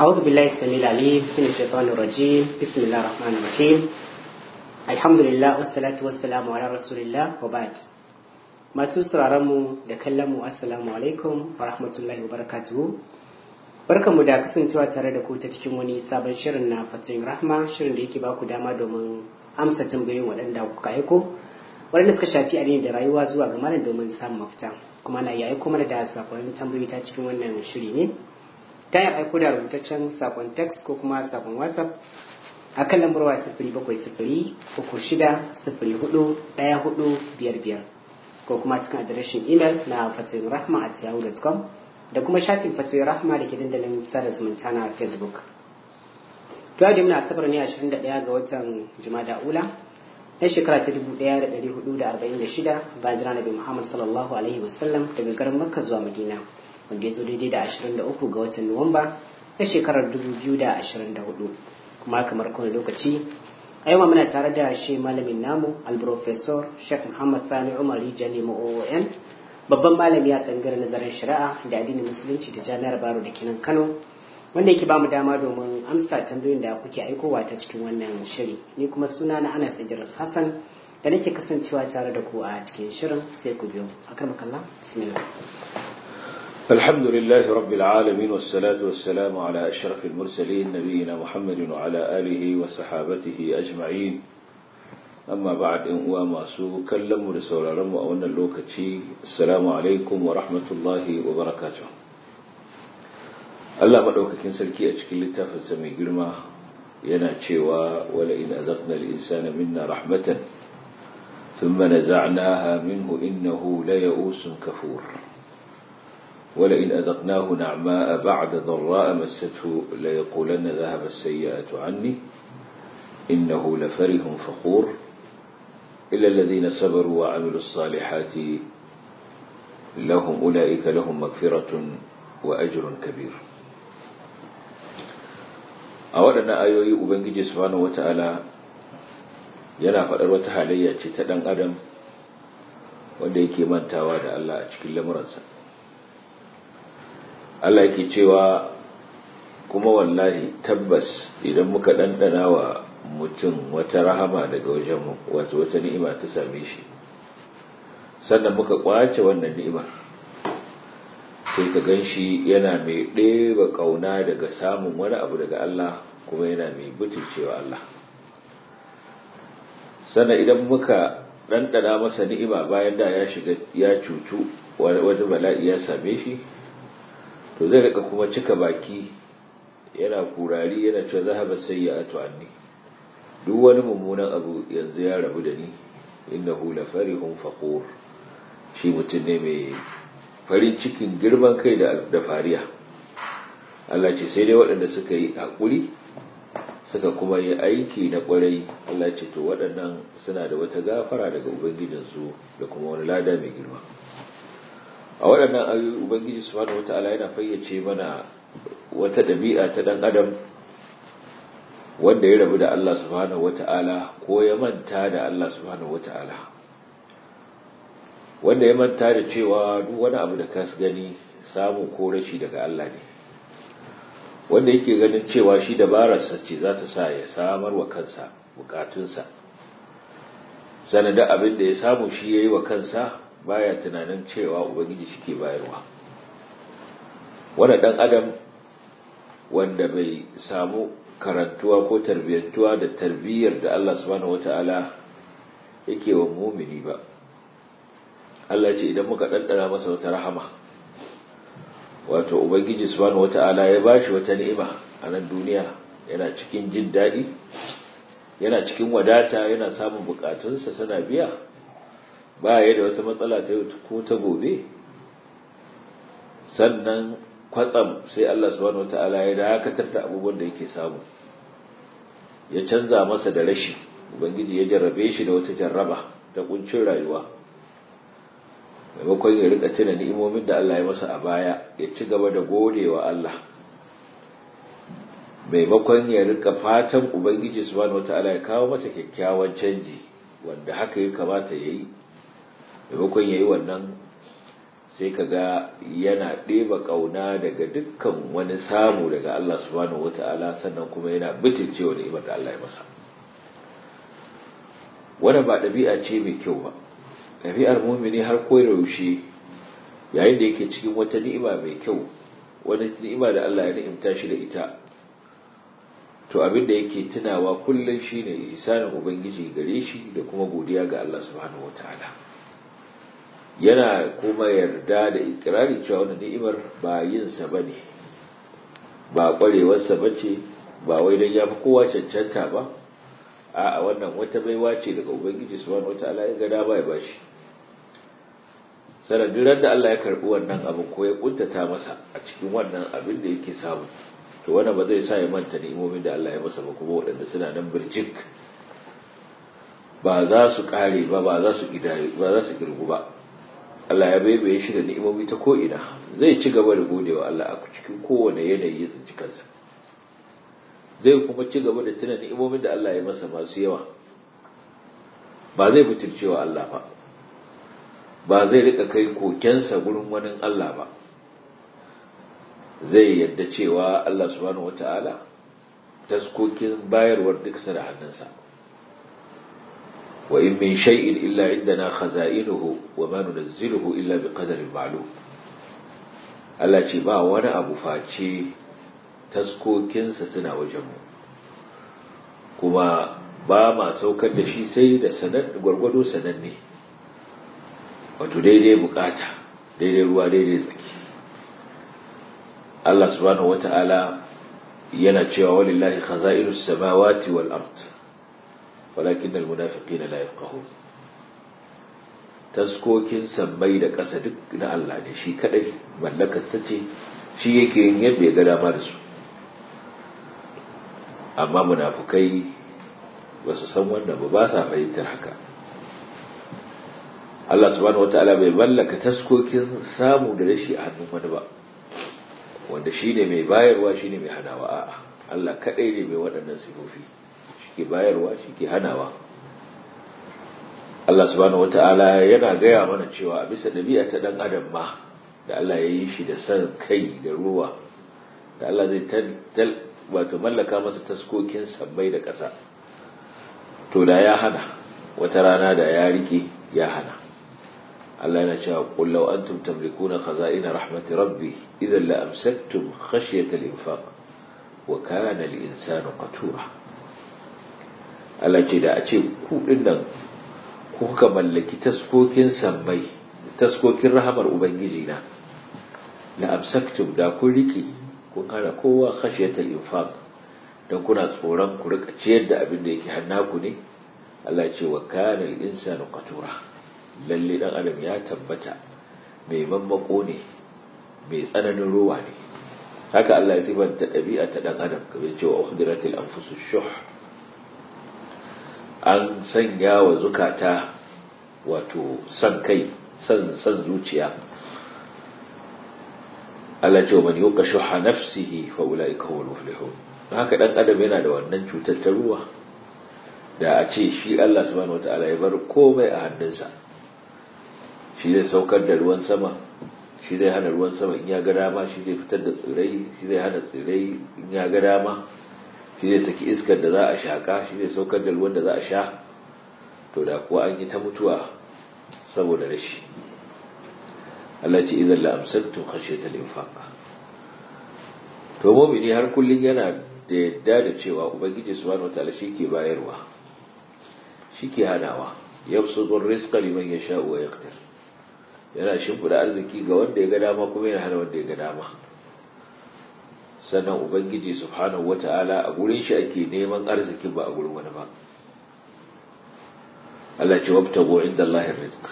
أعوذ بالله السميع العليم من الشيطان الرجيم بسم الله الرحمن الرحيم الحمد لله والصلاة والسلام على رسول الله وبعد masu mu da kallon mu assalamu alaikum wa rahmatullahi wa barakatuhu barkanmu da kasancewa tare da ku ta cikin wani sabon shirin na fatoyin rahma shirin da yake ba ku dama domin amsa tambayoyin waɗanda kuka aiko waɗanda suka shafi addini da rayuwa zuwa ga malam domin samun mafita kuma na iya aiko mana da sakonnin tambayoyi ta cikin wannan shiri ne ta yi aiko da rubutaccen sakon text ko kuma sakon whatsapp a kan lambar wa sifiri bakwai sifiri uku shida sifiri hudu ɗaya hudu biyar biyar ko kuma cikin adireshin imel na fatoyin rahma at yahoo.com da kuma shafin fatoyin rahma da ke dandalin sada zumunta na facebook to yau da muna asabar ne 21 ga watan jumada ula na shekara ta 1446 bayan jira nabi muhammad sallallahu alaihi wasallam daga garin makka zuwa madina wanda ya zo daidai da 23 ga watan nuwamba na shekarar 2024 kuma kamar kowane lokaci a yau muna tare da shi malamin namu alprofesor sheikh muhammad sani umar rijali oon babban malami a tsangar nazarin shari'a da addinin musulunci da jami'ar baro da kinan kano wanda yake bamu dama domin amsa tambayoyin da kuke aikowa ta cikin wannan shiri ni kuma suna na anas idris hassan da nake kasancewa tare da ku a cikin shirin sai ku biyo akan makalla bismillah الحمد لله رب العالمين والصلاة والسلام على أشرف المرسلين نبينا محمد وعلى آله وصحابته أجمعين أما بعد إن وما سو كلم رسول رم وأن اللوكتي السلام عليكم ورحمة الله وبركاته Allah maɗaukakin sarki a cikin littafinsa mai girma yana cewa wala in azaqna al-insana minna rahmatan thumma naza'naha minhu innahu la ya'usun kafur ولئن أذقناه نعماء بعد ضراء مسته ليقولن ذهب السيئات عني إنه لفرح فخور إلا الذين صبروا وعملوا الصالحات لهم أولئك لهم مغفرة وأجر كبير أولا آيوي أبنجي سبحانه وتعالى yana faɗar wata halayya ce ta ɗan adam wanda yake mantawa da Allah a cikin lamuransa Allah yake cewa kuma wallahi tabbas idan muka ɗanɗana wa mutum wata rahama daga wajen wato wata ni'ima ta same shi sannan muka kwace wannan ni'imar sai ka gan shi yana mai ɗeba ƙauna daga samun wani abu daga Allah kuma yana mai butulcewa Allah sannan idan muka ɗanɗana masa ni'ima bayan da ya shiga ya cutu wani bala'i ya same shi to zai rika kuma cika baki yana kurari yana cewa zahaba sayyi'atu anni duk wani mummunan abu yanzu ya rabu da ni innahu la farihun faqur shi mutum ne mai farin cikin girman kai da da fariya Allah ce sai dai waɗanda suka yi hakuri suka kuma yi aiki na kwarai Allah ce to waɗannan suna da wata gafara daga ubangijinsu da kuma wani lada mai girma a waɗannan ayoyi ubangiji subhanahu wata'ala yana fayyace mana wata ɗabi'a ta ɗan adam wanda ya rabu da Allah subhanahu wata'ala ko ya manta da Allah subhanahu wata'ala wanda ya manta da cewa duk wani abu da ka gani samu ko rashi daga Allah ne wanda yake ganin cewa shi dabararsa ce za ta sa ya samar wa kansa bukatunsa sanadin abin da ya samu shi ya yi wa kansa baya tunanin cewa ubangiji shike bayarwa wanda dan adam wanda bai samu karantuwa ko tarbiyyantuwa da tarbiyyar da Allah subhanahu wataala yake wa mumini ba Allah ce idan muka ɗanɗana masa wata rahama wato ubangiji subhanahu wataala ya bashi wata ni'ima a nan duniya yana cikin jin daɗi yana cikin wadata yana samun bukatunsa sana biya ba ya da wata matsala ta yau ko ta gobe sannan kwatsam sai Allah subhanahu wataala ya dakatar da abubuwan da yake samu ya canza masa da rashi ubangiji ya jarrabe shi da wata jarraba ta kuncin rayuwa maimakon ya rika tuna ni'imomin da Allah ya masa a baya ya ci gaba da godewa Allah maimakon ya rika fatan ubangiji subhanahu wataala ya kawo masa kyakkyawan canji wanda haka ya kamata ya yi maimakon ya yi wannan sai ka ga yana ɗeba ƙauna daga dukkan wani samu daga Allah subhanahu wata'ala sannan kuma yana bitincewa ni'imar da Allah ya masa wannan ba ɗabi'a ce mai kyau ba ɗabi'ar mumini har yaushe yayin da yake cikin wata ni'ima mai kyau wani ni'ima da Allah ya ni'imta shi da ita to abin da yake tunawa kullum shine ihsanin ubangiji gare shi da kuma godiya ga Allah subhanahu wataala yana kuma yarda da ikirari cewa wannan ni'imar ba yin sa bane ba kwarewar sa bace ba wai dan yafi kowa cancanta ba a wannan wata baiwa ce daga ubangiji subhanahu wataala ya ga da ba ya bashi sanadin da Allah ya karbi wannan abin ko ya kuntata masa a cikin wannan abin da yake samu to wannan ba zai sa ya manta ni'imomin da Allah ya masa ba kuma waɗanda suna nan birjik ba za su kare ba ba za su ba za su girgu ba Allah ya baibaye shi da ni'imomi ta ko ina zai ci gaba da godewa Allah a cikin kowane yanayi ya tsinci kansa zai kuma ci gaba da tuna ni'imomin da Allah ya masa masu yawa ba zai mutuncewa Allah ba ba zai rika kai kokensa gurin wani Allah ba zai yadda cewa Allah subhanahu wata'ala taskokin bayarwar duk da hannunsa wa in min shay'in illa indana khaza'inuhu wa ma nunazziluhu illa biqadarin ma'lum Allah ce ba wani abu face taskokinsa suna wajenmu kuma ba ma saukar da shi sai da sanar gwargwado sananne wato daidai bukata daidai ruwa daidai tsaki Allah subhanahu wata'ala yana cewa walillahi khaza'inus samawati wal ard walakin al munafiqina la yafqahun taskokin sammai da ƙasa duk na Allah ne shi kadai mallakar sa ce shi yake yin yadda ya ga dama da su amma munafukai ba su san wanda ba ba sa fahimtar haka Allah subhanahu wataala bai mallaka taskokin samu da rashi a hannun wani ba wanda shine mai bayarwa shine mai hanawa a'a Allah kadai ne mai waɗannan sifofi shike bayarwa shike hanawa Allah subhanahu wataala yana gaya mana cewa a bisa dabi'a ta dan adam ma da Allah ya yi shi da san kai da ruwa da Allah zai tal wato mallaka masa taskokin sabbai da ƙasa to da ya hana wata rana da ya rike ya hana Allah yana cewa qul law antum tamlikuna khaza'ina rahmati rabbi idhan la amsaktum khashyata al-infaq wa kana al-insanu qatura Allah ce da a ce ku dinnan ku kuka mallaki taskokin sammai taskokin rahamar ubangiji na la amsaktum da kun rike kun hana kowa khashiyatal infaq dan kuna tsoron ku rika ciyar da abin da yake hannaku ne Allah ce wa kana al-insanu qatura lalle dan adam ya tabbata mai mammako ne mai tsananin ruwa ne haka Allah ya sifanta dabi'a ta dan adam kamar cewa uhdiratil anfusu shuh an sanya wa zukata wato san kai san san zuciya Allah ce wa man yuqa shuha nafsihi fa ulaika humul muflihun haka dan adam yana da wannan cutar ta ruwa da a ce shi Allah subhanahu wataala ya bar komai a hannunsa shi zai saukar da ruwan sama shi zai hana ruwan sama in ya ga dama shi zai fitar da tsirai shi zai hana tsirai in ya ga dama shi zai saki iskar da za a shaka shi zai saukar da ruwan da za a sha to da kuwa an yi ta mutuwa saboda rashi Allah ce idan la'amsaktum khashyata al-infaq to mu'mini har kullun yana da yadda da cewa ubangiji subhanahu wataala ke bayarwa ke hanawa yabsutu ar-rizqa liman yasha'u wa yaqdir yana shimfida arziki ga wanda ya ga dama kuma yana hana wanda ya ga dama sannan ubangiji subhanahu wataala a gurin shi ake neman arziki ba a gurin wani ba Allah ce wabtago inda Allahin rizq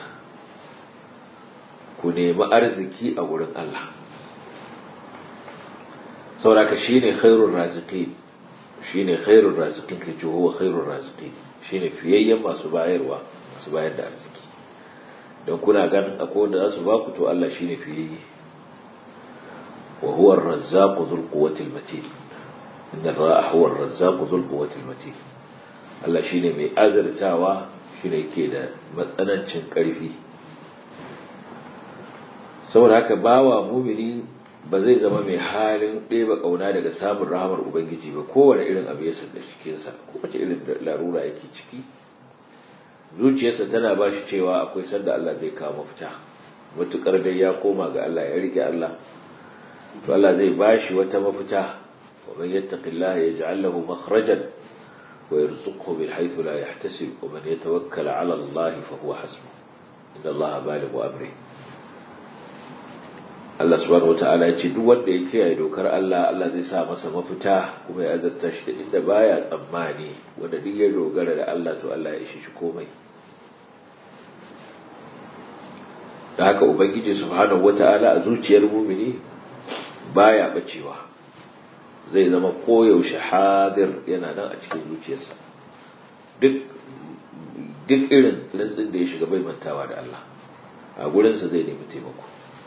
ku nemi arziki a wurin Allah sauraka shine khairur raziqin shine khairur raziqin kace huwa khairur raziqin shine fiyayyen masu bayarwa masu bayar da arziki don kuna ganin akwai wanda za su ba ku to Allah shine fiyayye wa huwa ar-razzaqu dhul quwwati al-matin inna ar-ra'a huwa ar-razzaqu dhul quwwati al-matin Allah shine mai azartawa shine yake da matsanancin ƙarfi saboda haka bawa mumini ba zai zama mai halin ɗeba ƙauna daga samun rahamar ubangiji ba kowane irin abu ya sanda cikinsa ko wace irin larura yake ciki zuciyarsa tana ba shi cewa akwai sanda Allah zai kawo mafita matuƙar dai ya koma ga Allah ya rike Allah to Allah zai ba shi wata mafita wa man yattaqillaha yaj'al lahu makhrajan wa yarzuqhu min haythu la yahtasib wa man yatawakkala 'ala Allah fa huwa hasbuh inna Allah balighu amrihi Allah subhanahu wata'ala ya ce duk wanda ya kiyaye dokar Allah Allah zai sa masa mafita kuma ya azarta shi da inda baya tsammani wanda duk ya dogara da Allah to Allah ya ishe shi komai da haka ubangiji subhanahu wata'ala a zuciyar mumini baya bacewa zai zama koyaushe hadir yana nan a cikin zuciyarsa duk duk irin rantsin da ya shiga bai mantawa da Allah a gurinsa zai nemi taimako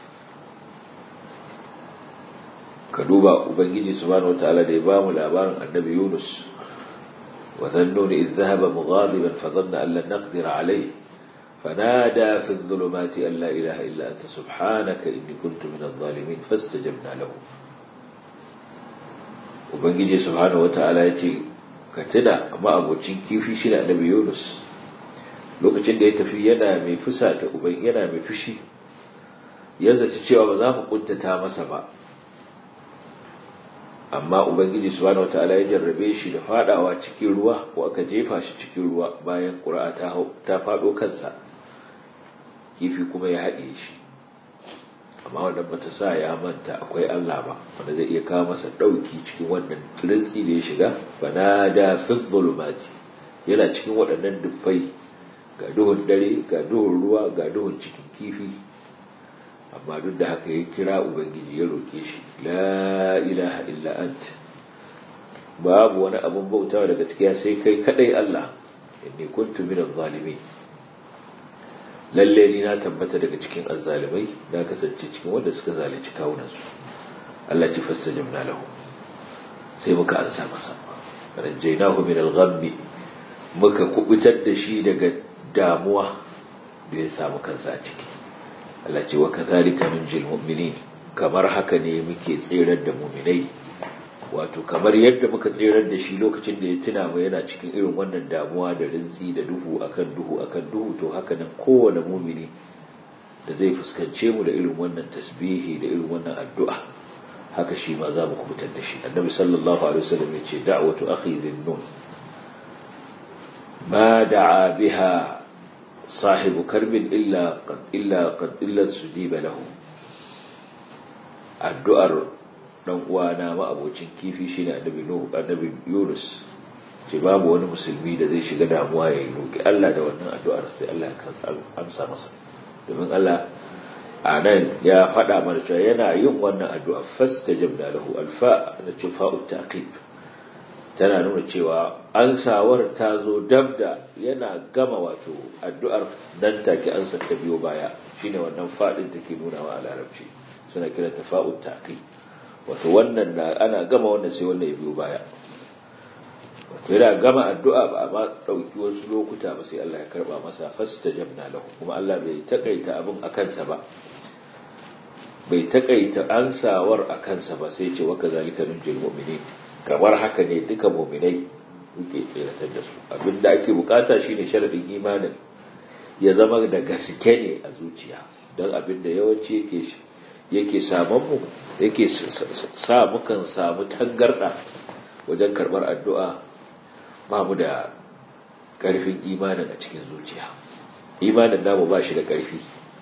ka duba ubangiji subhanahu wataala da ya bamu labarin annabi Yunus wa dhannuni idh dhahaba mughadiban fa dhanna an lan naqdir alayhi fanada fi adh-dhulumati an la ilaha illa anta subhanaka inni kuntu min adh-dhalimin fastajabna lahu ubangiji subhanahu wataala yace ka tuna amma abocin kifi shi annabi Yunus lokacin da ya tafi yana mai fusata uban yana mai fushi yanzu ci cewa ba za mu kuntata masa ba amma ubangiji subhanahu wataala ya jarrabe shi da fadawa cikin ruwa ko aka jefa shi cikin ruwa bayan qur'a ta ta fado kansa kifi kuma ya haɗe shi amma wannan bata sa ya manta akwai Allah ba wanda zai iya kawo masa dauki cikin wannan rintsi da ya shiga fanada fi dhulumati yana cikin waɗannan dubbai ga duhun dare ga duhun ruwa ga duhun cikin kifi amma duk da haka ya kira ubangiji ya roke shi la ilaha illa ant babu wani abun bautawa da gaskiya sai kai kadai Allah inni kuntu minaz zalimin lalle ni na tabbata daga cikin azzalimai na kasance cikin wanda suka zalunci kawunan su Allah ci fastajabna lahu sai muka ansa masa rajaynahu min al-ghammi muka kubutar da shi daga damuwa da ya samu kansa a ciki Allah ce wa kadhalika nunjil mu'minin kamar haka ne muke tsirar da mu'minai wato kamar yadda muka tsirar da shi lokacin da ya tuna mu yana cikin irin wannan damuwa da rinzi da duhu akan duhu akan duhu to haka nan kowane mu'mini da zai fuskance mu da irin wannan tasbihi da irin wannan addu'a haka shi ma za mu kubutar da shi annabi sallallahu alaihi wasallam ya ce da'watu akhi dhinnun ma da'a biha صاحب كرب إلا قد إلا قد إلا استجيب له addu'ar dan uwana ma abocin kifi shine annabi nuhu annabi yunus ce babu wani musulmi da zai shiga damuwa ya roki Allah da wannan addu'ar sai Allah ya amsa masa domin Allah a nan ya faɗa mana cewa yana yin wannan addu'a fastajabna lahu alfa da ce fa'u taqib tana nuna cewa ansawar ta zo dab da yana gama wato addu'ar nan take ansa ta biyo baya shine wannan fadin take nuna wa a larabci suna kira ta fa'ut taqi wato wannan na ana gama wannan sai wannan ya biyo baya wato yana gama addu'a ba amma dauki wasu lokuta ba sai Allah ya karba masa fastajabna lahu kuma Allah bai takaita abin akan sa ba bai takaita ansawar akan sa ba sai ce wa kazalika nunjil mu'minin kamar haka ne duka muminai muke tseratar da su abinda ake bukata shine sharadin imanin ya zama da gaske ne a zuciya don abinda yawanci yake yake saman mu yake sa mukan samu tangarda wajen karbar addu'a ba mu da karfin imanin a cikin zuciya imanin namu ba shi da karfi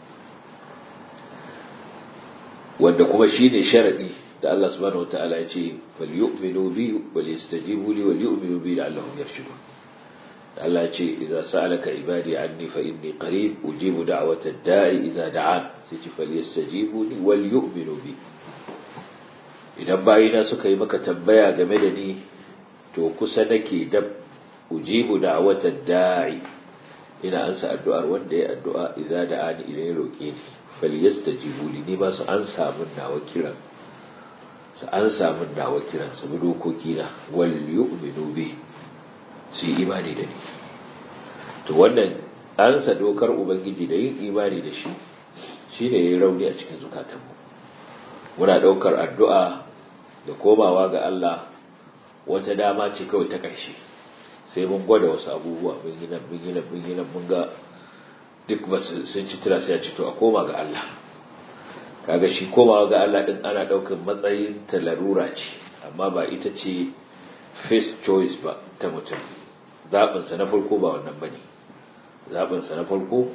wanda kuma shine sharadi da Allah subhanahu wataala ya ce falyu'minu bi wal yastajibu li wal yu'minu bi la'allahum yarshudun Allah ya ce idza sa'alaka ibadi anni fa inni qarib ujibu da'wata da'i idza da'an sai ce falyastajibu li wal yu'minu bi idan bayina suka yi maka tambaya game da ni to kusa nake dab ujibu da'wata da'i ina ansa addu'ar wanda ya addu'a idza da'ani idan ya roke ni falyastajibu li ni ba su ansa min nawa kiran su an samu dawa kiran su bi dokoki na wal yu'minu bi su yi imani da ni to wannan ansa dokar ubangiji da yin imani da shi shine yayi rauni a cikin zukatanmu muna daukar addu'a da komawa ga Allah wata dama ce kawai ta ƙarshe sai mun gwada wasu abubuwa mun yi nan mun yi nan mun yi nan mun ga duk ba sun ci tura sai a ci to a koma ga Allah kaga shi komawa ga Allah din ana daukar matsayin ta larura ce amma ba ita ce first choice ba ta mutum zaɓin sa na farko ba wannan bane zaɓin sa na farko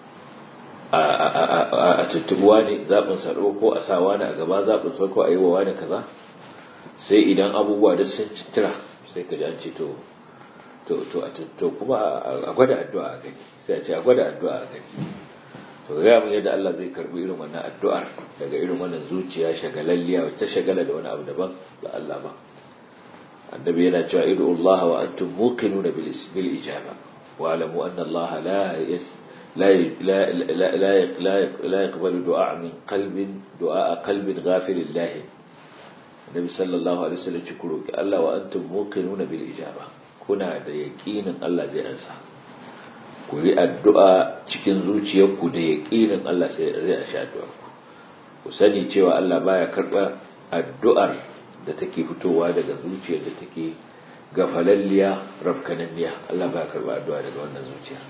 a tuttubuwa ne zaɓin sa ko a sawa ne a gaba zaɓin sa ko a yi wa wani kaza sai idan abubuwa da sun ci tura sai ka ji an ce to to to to kuma a gwada addu'a a gani sai a ce a gwada addu'a a gani to ga mun yadda Allah zai karbi irin wannan addu'ar daga irin wannan zuciya shagalalliya wacce shagala da wani abu daban da Allah ba annabi yana cewa idu Allah wa antum muqinuna bil bil ijaba wa alamu anna Allah la yas لا لا لا لا لا يقبل دعاء من قلب دعاء قلب غافل الله النبي صلى الله عليه وسلم يقول الله وانتم موقنون بالاجابه kuna da yaƙinin Allah zai ansa ku yi addu'a cikin zuciyarku da yaƙinin Allah zai ansa addu'arku ku sani cewa Allah baya karɓa addu'ar da take fitowa daga zuciyar da take gafalalliya rafkananniya Allah baya karɓa addu'a daga wannan zuciyar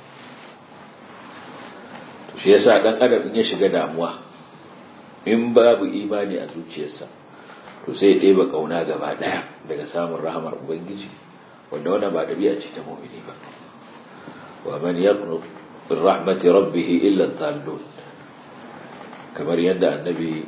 to shi yasa dan adam in ya shiga damuwa in babu imani a zuciyarsa to sai ya ɗeba ƙauna gaba ɗaya daga samun rahamar ubangiji wanda wannan ba dabi'a ce ta mu'mini ba wa man yaqnut min rahmati rabbih illa dhallun kamar yadda annabi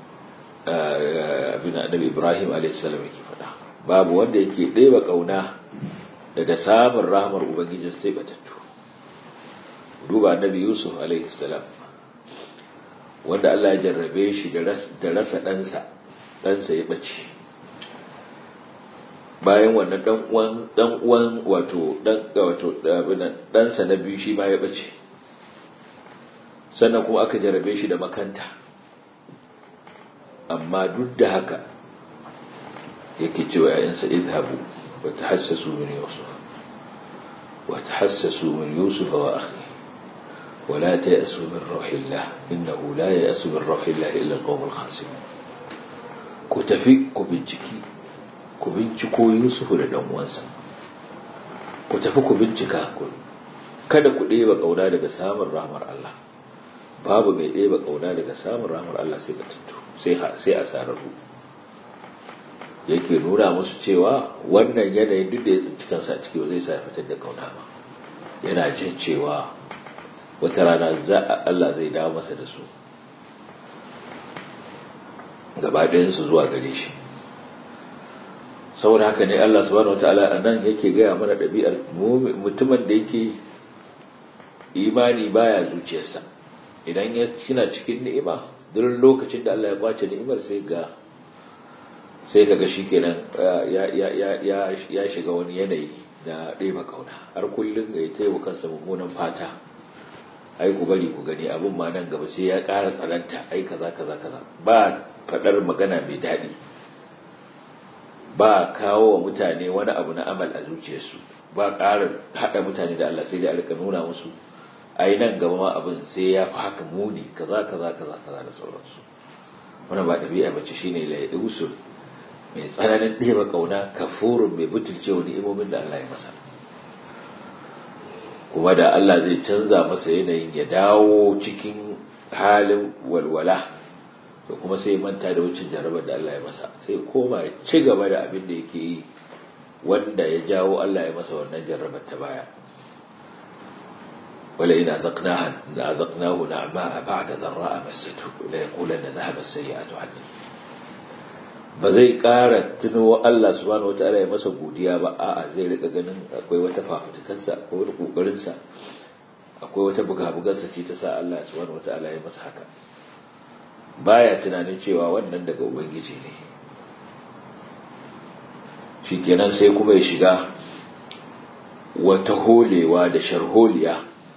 abin annabi Ibrahim alayhi salam yake faɗa babu wanda yake ɗeba kauna daga samun rahmar ubangiji sai batattu duba annabi Yusuf alayhi salam wanda Allah ya jarrabe shi da rasa ɗansa ɗansa ya ɓace bayan wannan dan uwan dan uwan wato dan wato dan sa na biyu shi ma ya bace sannan kuma aka jarabe shi da makanta amma duk da haka yake cewa ayansa idhabu wa tahassasu min yusuf wa tahassasu min yusuf wa akhi wa la ta'asu min ruhillah innahu la ya'asu min ruhillah illa al-qawm al-khasirun ku tafi ku binciki ku binciko Yusufu da ɗan uwansa ku tafi ku bincika ku kada ku ɗeba ƙauna daga samun rahmar Allah babu mai ɗeba ƙauna daga samun rahmar Allah sai batattu sai sai a sararru yake nuna musu cewa wannan yanayin duk da ya tsinci kansa a ciki ba zai sa ya fitar da ƙauna ba yana jin cewa wata rana za Allah zai dawo masa da su gaba ɗayansu zuwa gare shi saboda haka ne Allah subhanahu wataala a nan yake gaya mana ɗabi'ar mutumin da yake imani baya zuciyarsa idan ya kina cikin ni'ima duk lokacin da Allah ya kwace ni'imar sai ga sai kaga shikenan ya ya ya ya shiga wani yanayi na ɗeba kauna har kullum ya yi kansa mummunan fata ai ku bari ku gani abun ma nan gaba sai ya ƙara tsananta ai kaza kaza kaza ba faɗar magana mai daɗi ba kawo wa mutane wani abu na amal a zuciyarsu ba ƙara haɗa mutane da Allah sai da alika nuna musu ai nan gaba ma abin sai ya fi haka muni kaza kaza kaza kaza da sauransu wannan ba ɗabi'a bace shine la usul mai tsananin ɗeba ƙauna kafurun mai butulce wa ni'imomin da Allah ya masa kuma da Allah zai canza masa yanayin ya dawo cikin halin walwala to kuma sai manta da wucin jarabar da Allah ya masa sai koma ya ci gaba da abin da yake yi wanda ya jawo Allah ya masa wannan jarrabar ta baya wala ina zaqnaha la zaqnahu na'ma ba'da dharra'a massatu la yaqulanna dhahaba as-sayyi'atu anni ba zai ƙara tuno Allah subhanahu wataala ya masa godiya ba a'a zai rika ganin akwai wata fafutukarsa akwai wani kokarinsa akwai wata buga-bugarsa ce ta sa Allah subhanahu wataala ya masa haka baya tunanin cewa wannan daga ubangiji ne shikenan sai kuma ya shiga wata holewa da sharholiya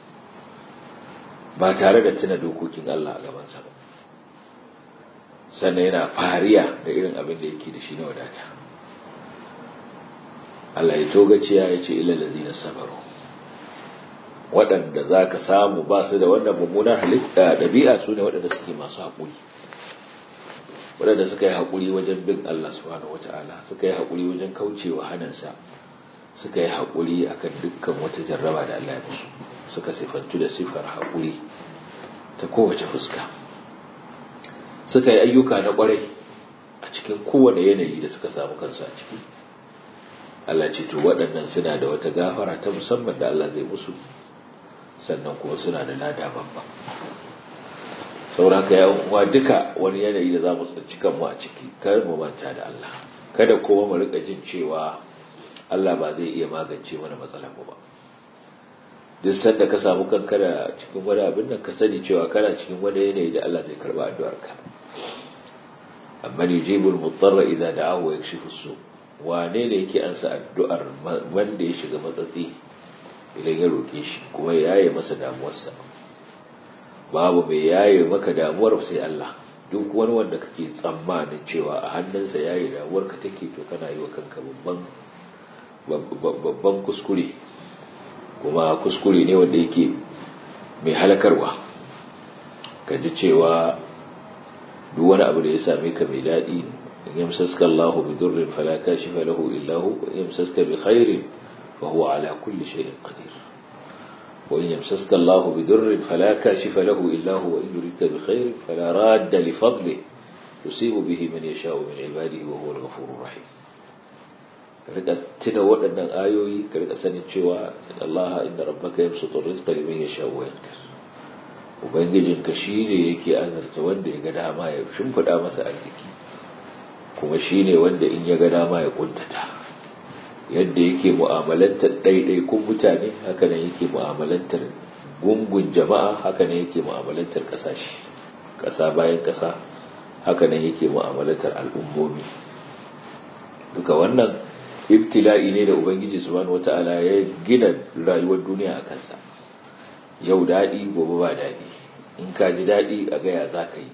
ba tare da tuna dokokin Allah a gabansa ba sannan yana fariya da irin abin da yake da shi na wadata Allah ya togaciya ya ce ilal ladina sabaru waɗanda za ka samu ba su da wannan mummunar halitta ɗabi'a su ne waɗanda suke masu haƙuri waɗanda suka yi haƙuri wajen bin Allah subhanahu wata'ala suka yi haƙuri wajen kaucewa hannunsa suka yi haƙuri akan dukkan wata jarraba da Allah ya musu suka sifantu da sifar haƙuri ta kowace fuska suka yi ayyuka na ƙwarai a cikin kowane yanayi da suka samu kansu a ciki Allah ce to waɗannan suna da wata gafara ta musamman da Allah zai musu sannan kuma suna da lada babba sauraka ya uwa duka wani yanayi da za mu tsinci kanmu a ciki kar mu manta da Allah kada kuma mu rika jin cewa Allah ba zai iya magance mana matsalar mu ba duk sanda ka samu kanka da cikin wani abin nan ka sani cewa kana cikin wani yanayi da Allah zai karba addu'arka amma yujibul mutarra idza da'ahu wa yakshifu su wane ne yake ansa addu'ar wanda ya shiga matsatsi idan ya roke shi kuma ya yaye masa damuwarsa babu mai yaye maka damuwar sai Allah duk wani wanda kake tsammanin cewa a hannunsa yaye damuwar ka take to kana yi wa kanka babban babban kuskure kuma kuskure ne wanda yake mai halakarwa ka ji cewa duk wani abu da ya same ka mai daɗi in yamsaska Allahu bi durrin fala kashifa lahu illa hu wa yamsaska bi khairin fa huwa ala kulli shay'in qadir wa in yamsaska Allahu bi durrin fala kashifa lahu illa hu wa in yuridka bi khairin fala radda li fadlihi yusibu bihi man yasha'u min ibadihi wa huwa al-ghafurur rahim ka rika tuna waɗannan ayoyi ka rika sanin cewa Allah inda rabbaka yamsutu rizqa liman yasha'u wa yaqdir ubangijinka shi ne yake azarta wanda ya ga dama ya shimfiɗa masa arziki kuma shi ne wanda in ya ga dama ya kuntata yadda yake mu'amalantar ɗaiɗaikun mutane haka nan yake mu'amalantar gungun jama'a haka nan yake mu'amalantar ƙasashe ƙasa bayan ƙasa haka nan yake mu'amalantar al'ummomi duka wannan ibtila'i ne da ubangiji subhanahu wata'ala ya gina rayuwar duniya a kansa yau daɗi gobe ba daɗi in ka ji daɗi a gaya za ka yi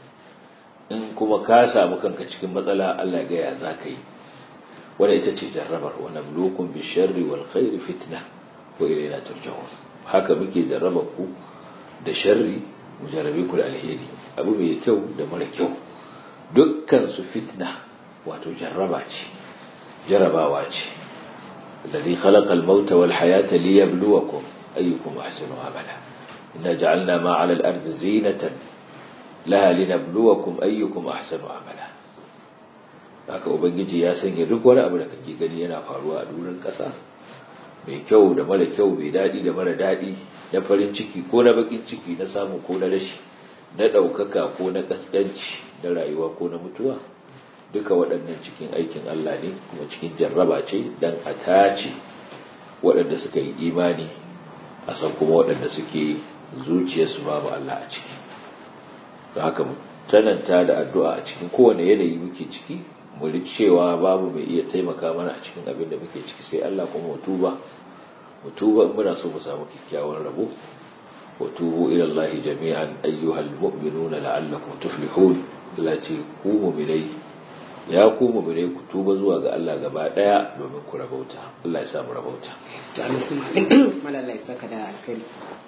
in kuma ka samu kanka cikin matsala Allah ya gaya za ka yi wadda ita ce jarrabar wa nablukum bi sharri wal khairi fitna wa ilayna turja'un haka muke jarrabar ku da sharri mu jarrabe ku da alheri abu mai kyau da mara kyau dukkan su fitna wato jarraba ce jarrabawa ce الذي خلق الموت والحياة ليبلوكم أيكم أحسن عملا إنا جعلنا ما على الأرض زينة لها لنبلوكم أيكم أحسن عملا haka ubangiji ya sanya duk wani abu da kake gani yana faruwa a durin ƙasa mai kyau da mara kyau mai daɗi da mara daɗi na farin ciki ko na bakin ciki na samu ko na rashi na ɗaukaka ko na ƙasƙanci na rayuwa ko na mutuwa duka waɗannan cikin aikin Allah ne kuma cikin jarraba ce don a tace waɗanda suka yi imani a san kuma waɗanda suke zuciyarsu babu Allah a ciki da haka tananta da addu'a a cikin kowane yanayi muke ciki mu cewa babu mai iya taimaka mana a cikin abin da muke ciki sai Allah kuma mu tuba mu tuba muna so mu samu kyakkyawan rabo wa tubu ila Allah jami'an ayyuhal mu'minuna la'allakum tuflihun Allah ce ku mu'minai ya ku mu'minai ku tuba zuwa ga Allah gaba daya domin ku rabauta Allah ya samu rabauta to Allah ya saka da alkhairi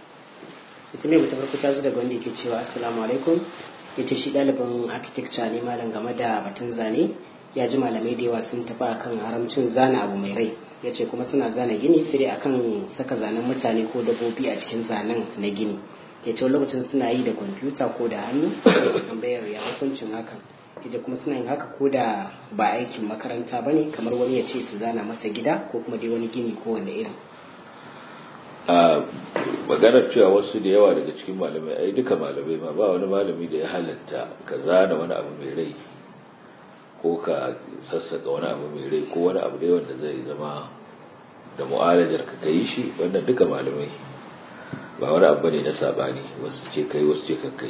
ita mai mutum farko ta zo daga wanda yake cewa assalamu alaikum yace shi ɗalibin architecture ne malam game da batun zane ya ji malamai da yawa sun tafi akan haramcin zana abu mai rai ya ce kuma suna zana gini sai dai akan saka zanen mutane ko dabbobi a cikin zanen na gini ya ce lokacin suna yi da kwamfuta ko da hannu tambayar ya hukuncin hakan ya kuma suna yin haka ko da ba aikin makaranta ba ne kamar wani ya ce su zana masa gida ko kuma dai wani gini ko wani irin a maganar cewa wasu da yawa daga cikin malamai ai duka malamai ma ba wani malami da ya halatta ka zana wani abu mai rai ko ka sassaka wani abu mai rai ko wani abu dai wanda zai zama da mu'alajar ka kai shi wannan duka malamai ba wani abu ne na sabani wasu ce kai wasu ce ka kai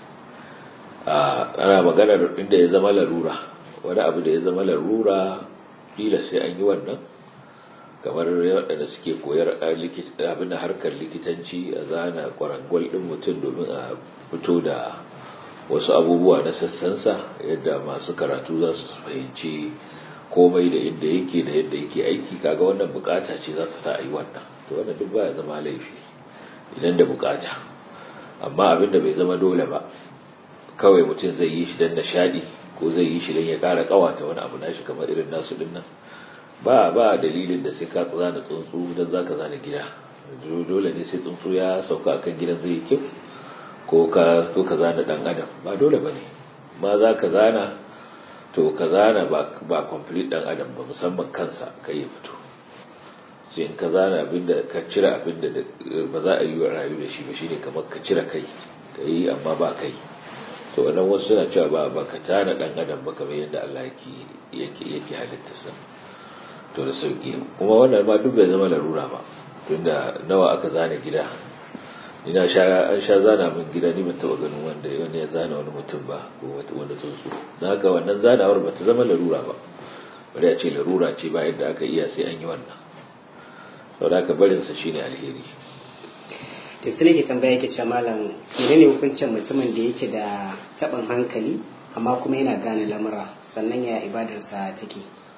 ana maganar inda ya zama larura wani abu da ya zama larura kila sai an yi wannan kamar waɗanda suke koyar abin da harkar likitanci a zana kwarangwal ɗin mutum domin a fito da wasu abubuwa na sassansa yadda masu karatu za su fahimci komai da inda yake da yadda yake aiki kaga wannan bukata ce za ta sa a yi wannan to wannan duk baya zama laifi idan da bukata amma abin da bai zama dole ba kawai mutum zai yi shi don nishaɗi ko zai yi shi don ya ƙara ƙawata wani abu nashi kamar irin nasu din nan ba ba dalilin da sai ka zana tsuntsu don za ka zana gida dole ne sai tsuntsu ya sauka akan gidan zai yi kyau ko ka ko ka zana dan adam ba dole ba ne ma za ka zana to ka zana ba ba complete dan adam ba musamman kansa kai ya fito sai in ka zana abinda ka cire abinda ba za a yi wa rayu da shi ba shine kamar ka cire kai ka yi amma ba kai to wannan wasu suna cewa ba ba ka tana dan adam ba kamar yadda Allah yake yake yake halittarsa to da sauki kuma wannan ma duk bai zama larura ba tunda nawa aka zana gida ina sha an sha zana min gida ni ban taba ganin wanda wanda ya zana wani mutum ba ko wanda tsuntsu dan haka wannan zanawar ba ta zama larura ba bari a ce larura ce ba yadda aka iya sai an yi wannan saboda haka barin sa shine alheri to sai nake tambaya yake cewa malam menene hukuncin mutumin da yake da taɓin hankali amma kuma yana gane lamura sannan ya ibadarsa take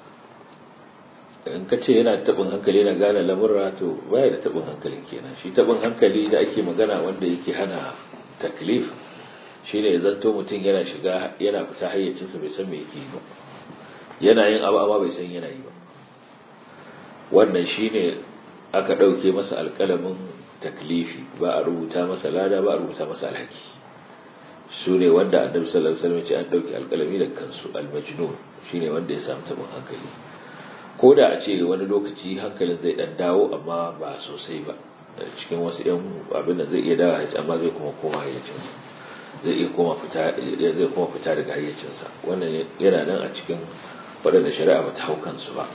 in ka ce yana taɓin hankali yana gane lamurra to baya da taɓin hankali kenan shi taɓin hankali da ake magana wanda yake hana taklif shine ya zanto mutum yana shiga yana fita hayyacinsa bai san me yake yi ba yana yin abu amma bai san yana yi ba wannan shine aka ɗauke masa alƙalamin taklifi ba a rubuta masa lada ba a rubuta masa alhaki su ne wanda annabi sallallahu alaihi wasallam ya ce an ɗauke alƙalami da kansu almajnun shine wanda ya samu taɓin hankali ko da a ce wani lokaci hankalin zai dan dawo amma ba sosai ba cikin wasu yan abin da zai iya dawo hayyaci amma zai kuma koma hayyacinsa zai iya koma fita zai kuma fita daga hayyacinsa wannan yana nan a cikin waɗanda shari'a ba ta hau kansu ba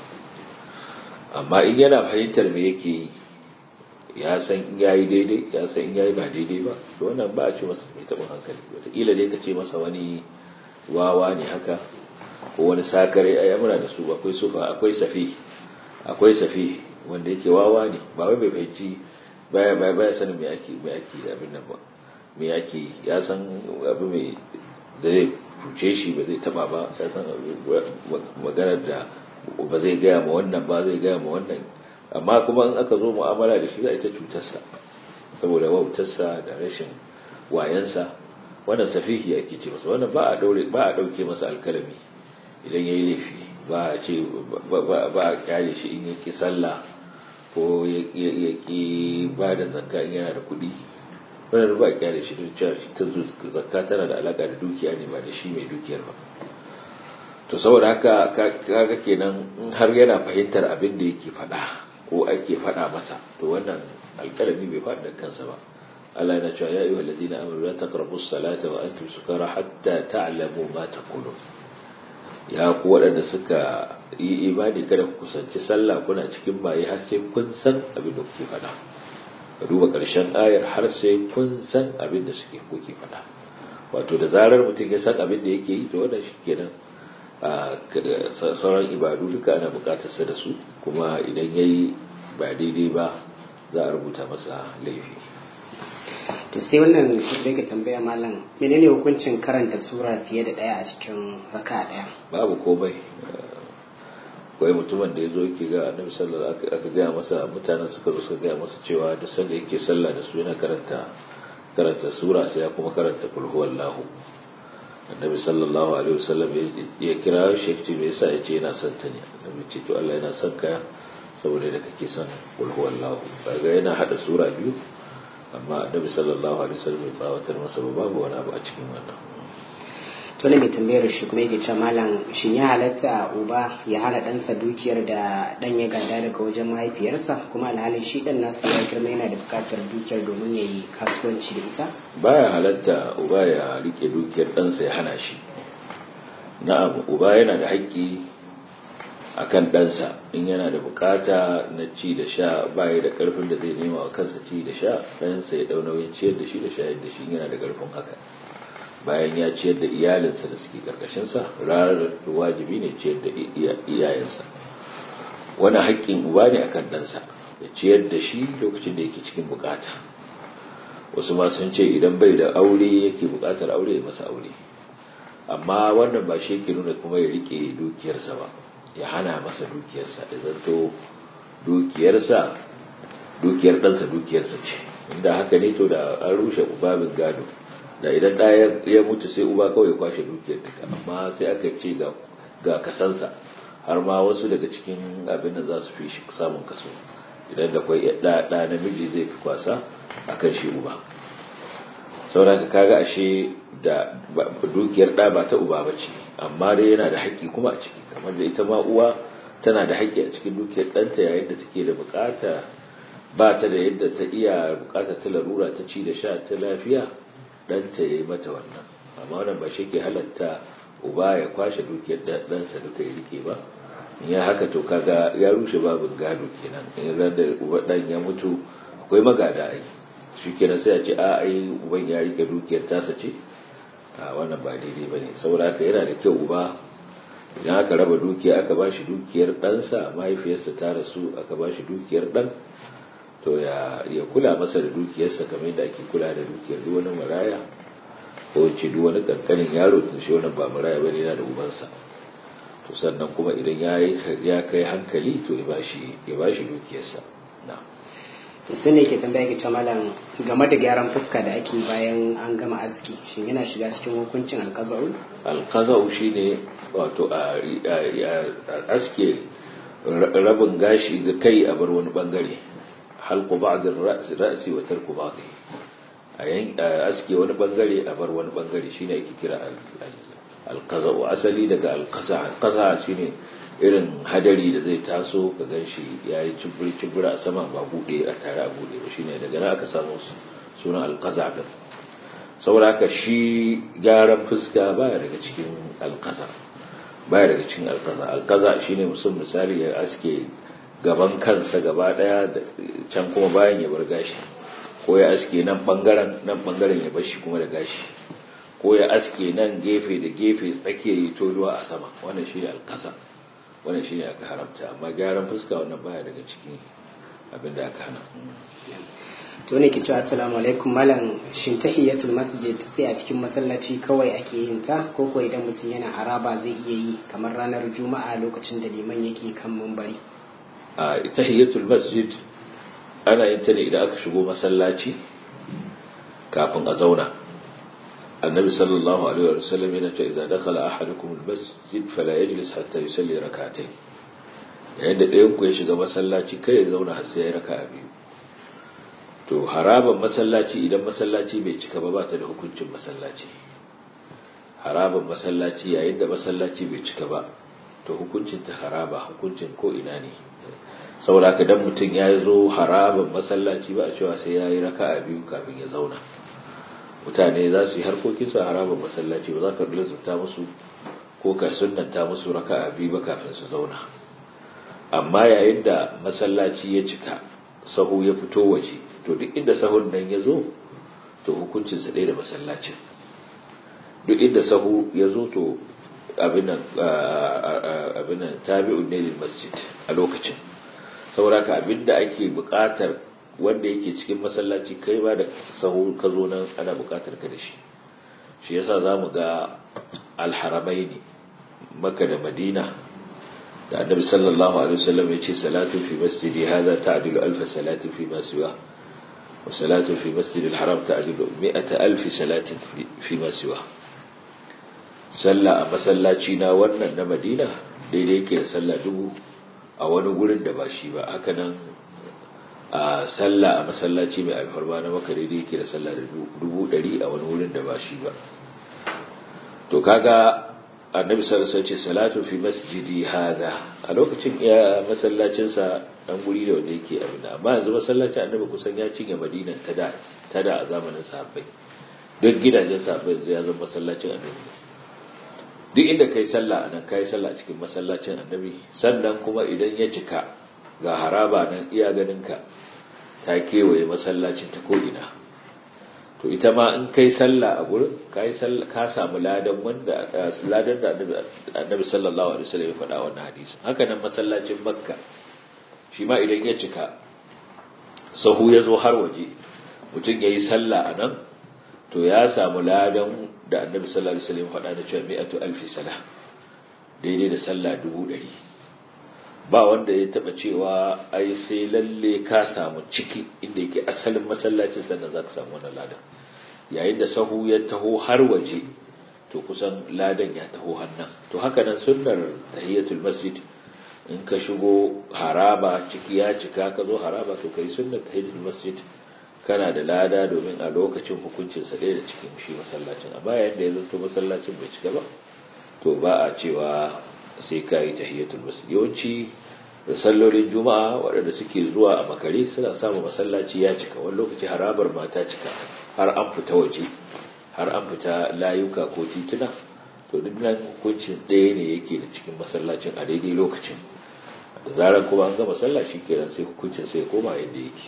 amma in yana fahimtar me yake yi ya san in yayi daidai ya san in yayi ba daidai ba to wannan ba a ce masa mai taɓin hankali wataƙila dai ka ce masa wani wawa ne haka ko wani sakare ai muna da su akwai sufa akwai safi akwai safi wanda yake wawa ne ba wai bai fahimci baya baya baya sanin me ake me ake abin nan ba me ake ya san abu mai da zai cuce shi ba zai taba ba ya san maganar da ba zai gaya ma wannan ba zai gaya ma wannan amma kuma in aka zo mu'amala da shi za a ita cutarsa saboda wautarsa da rashin wayansa wannan safihi ake ce masa wannan ba a daure ba a dauke masa alkalami idan ya yi laifi ba a ce ba a kyale shi in yake sallah ko ya ki ba da zakka in yana da kuɗi wannan ba a kyale shi don cewa ta zakka tana da alaka da dukiya ne ba da shi mai dukiyar ba to saboda haka kaga kenan in har yana fahimtar abin da yake faɗa ko ake faɗa masa to wannan alƙalami bai faɗi da kansa ba Allah yana cewa ya ayyuhal ladina amanu la taqrabus salata wa antum sukara hatta ta'lamu ma taqulun ya ku waɗanda suka yi imani kada ku kusanci sallah kuna cikin baye har sai kun san abin da kuke faɗa ka duba ƙarshen ayar har sai kun san abin da suke kuke faɗa wato da zarar mutum ya san abin da yake yi to wannan shi kenan sauran ibadu duka ana buƙatar sa da su kuma idan yayi ba daidai ba za a rubuta masa laifi to sai wannan sai ka tambaya malam menene hukuncin karanta sura fiye da daya a cikin raka daya babu komai akwai mutumin da ya zo yake ga annabi sallallahu alaihi aka gaya masa mutanen suka zo suka gaya masa cewa da sanda yake sallah da su yana karanta karanta sura sai ya kuma karanta kul huwallahu annabi sallallahu alaihi wasallam ya kira shi ce me yasa yace yana son ta ne annabi ce to Allah yana son ka saboda da kake son kul huwallahu kaga yana hada sura biyu amma annabi sallallahu alaihi wasallam ya tsawatar masa babu wani abu a cikin wannan to ne mai tambayar shi kuma yake cewa malam shin ya halatta uba ya hana ɗansa dukiyar da ɗan ya gada daga wajen mahaifiyarsa kuma alhalin shi ɗan nasu ya girma yana da buƙatar dukiyar domin ya yi kasuwanci da ita baya halatta uba ya rike dukiyar ɗansa ya hana shi na'am uba yana da haƙƙi akan ɗansa in yana da bukata na ci da sha baya da ƙarfin da zai nema wa kansa ci da sha ɗansa ya ɗau nauyin ciyar da shi da shayar da shi yana da ƙarfin haka bayan ya ciyar da iyalinsa da suke ƙarƙashinsa ranar wajibi ne ciyar da iyayensa wani haƙƙin uba ne akan ɗansa ya ciyar da shi lokacin da yake cikin bukata wasu ma sun ce idan bai da aure yake bukatar aure ya masa aure amma wannan ba shi yake nuna kuma ya rike dukiyarsa ba ya hana masa dukiyarsa da zanto dukiyarsa dukiyar ɗansa dukiyarsa ce inda haka ne to da an rushe babin gado da idan ɗaya ya mutu sai uba kawai kwashe dukiyar duka amma sai aka ce ga kasansa har ma wasu daga cikin abin da za su fi shi samun kaso idan da kwai ɗa namiji zai fi kwasa a kan shi uba sauraka kaga ashe da dukiyar ɗa ba ta uba ba ce amma dai yana da haƙƙi kuma a ciki kamar da ita ma uwa tana da haƙƙi a cikin dukiyar ɗanta yayin da take da buƙata ba ta da yadda ta iya buƙata ta larura ta ci da sha ta lafiya ɗanta ya yi mata wannan amma wannan ba shi ke halatta uba ya kwashe dukiyar ɗansa duka ya rike ba in ya haka to kaga ya rushe babin gado kenan in ran da uba ɗan ya mutu akwai magada ai shi kenan sai a ce a ai uban ya rike dukiyar tasa ce a wannan ba daidai ba ne saboda haka yana da kyau uba idan aka raba dukiya aka ba shi dukiyar ɗansa mahaifiyarsa ta rasu aka ba shi dukiyar ɗan to ya kula masa da dukiyarsa kamar yadda ake kula da dukiyar duk wani maraya ko ce duk wani kankanin yaro tun shi wannan ba maraya bane yana da ubansa to sannan kuma idan ya ya kai hankali to ya bashi ya bashi dukiyarsa na to sai ne ke tambaya ke malam game da gyaran fuska da ake bayan an gama aski shin yana shiga cikin hukuncin alqaza'u alqaza'u shine wato a aske rabin gashi ga kai a bar wani bangare halku ba'din ra'si wa tarku ba'dhi a aske wani bangare a bar wani bangare shine ake kira alqaza wa asali daga alqaza alqaza shine irin hadari da zai taso ka ganshi yayi cibiri cibiri a sama ba bude a tare a bude ba shine daga nan aka samu sunan alqaza din saboda haka shi gyaran fuska baya daga cikin alqaza baya daga cikin alqaza alqaza shine mutum misali ya aske gaban kansa gaba daya can kuma bayan ya bar gashi ko ya aske nan bangaren nan bangaren ya bar shi kuma da gashi ko ya aske nan gefe da gefe tsakiya yi toduwa a sama wannan shine alkasa wannan shine aka haramta amma gyaran fuska wannan baya daga cikin abin da aka hana to ne ke cewa assalamu alaikum malam shin tahiyatul masjid sai a cikin masallaci kawai ake yin ta ko ko idan mutum yana haraba zai iya yi kamar ranar juma'a lokacin da liman yake kan mumbari a tahiyatul masjid ana yin ta ne idan aka shigo masallaci kafin a zauna annabi sallallahu alaihi wa sallam yana cewa idan dakhala ahadukum almasjid fala yajlis hatta yusalli rak'atayn yayin da ɗayan ku ya shiga masallaci kai ya zauna har sai ya raka'a biyu to haraban masallaci idan masallaci bai cika ba ba ta da hukuncin masallaci haraban masallaci yayin da masallaci bai cika ba to hukuncin ta haraba hukuncin ko ina ne saboda haka dan mutum ya zo haraban masallaci ba a cewa sai ya yi raka'a biyu kafin ya zauna mutane za su yi harkokin su a haraban masallaci ba za ka lazumta musu ko ka sunnanta musu raka'a biyu ba kafin su zauna amma yayin da masallaci ya cika sahu ya fito waje to duk inda sahun nan ya zo to hukuncinsa ɗaya da masallacin duk inda sahu ya zo to abinan tabi'un ne lil masjid a lokacin sauraka abinda ake buƙatar wanda yake cikin masallaci kai ba da sahu ka zo nan ana buƙatar ka da shi shi yasa zamu ga alharamai ne maka da madina da annabi sallallahu alaihi wasallam ya ce salatu fi masjidi hadha ta'dilu alf salati fi ma siwa wa salatu fi masjidi alharam ta'dilu mi'ata alf salatin fi ma siwa sallah a masallaci na wannan na madina daidai yake da sallah dubu a wani gurin da ba shi ba haka nan a sallah a masallaci mai alfarma na maka daidai yake da sallah da dubu ɗari a wani wurin da ba shi ba to kaga annabi sallallahu alaihi wasallam salatu fi masjidi hada a lokacin ya masallacin sa dan guri da wanda yake abin amma yanzu masallacin annabi kusan ya cinye madinan ta da ta da a zamanin sahabbai duk gidajen sahabbai ya zama masallacin annabi duk inda kai sallah nan kai sallah cikin masallacin annabi sannan kuma idan ya cika ga haraba nan iya ganinka ta kewaye masallacin ta ko ina to ita ma in kai sallah a gurin kai sallah ka samu ladan wanda ladan da annabi sallallahu alaihi wasallam ya faɗa wannan hadisi haka nan masallacin makka shi ma idan ya cika sahu ya zo har waje mutum ya yi sallah a nan to ya samu ladan da annabi sallallahu alaihi wasallam faɗa da cewa mi'atu alfi salah daidai da sallah dubu ɗari ba wanda ya taba cewa ai sai lalle ka samu ciki inda yake asalin masallacin sannan za ka samu wannan ladan yayin da sahu ya taho har waje to kusan ladan ya taho hannan to haka nan sunnar tahiyatul masjid in ka shigo haraba ciki ya cika ka zo haraba to kai sunnar tahiyatul masjid kana da lada domin a lokacin hukuncin sa ɗaya da cikin shi masallacin amma yayin da ya zanto masallacin bai cika ba to ba a cewa sai ka yi tahiyatul masjid yawanci da sallolin juma'a waɗanda suke zuwa a makare suna samun masallaci ya cika wani lokaci harabar mata cika har an fita waje har an fita layuka ko tituna to duk nan hukuncin ɗaya ne yake da cikin masallacin a daidai lokacin da zarar kuma an ga masallaci kenan sai hukuncin sai koma yadda yake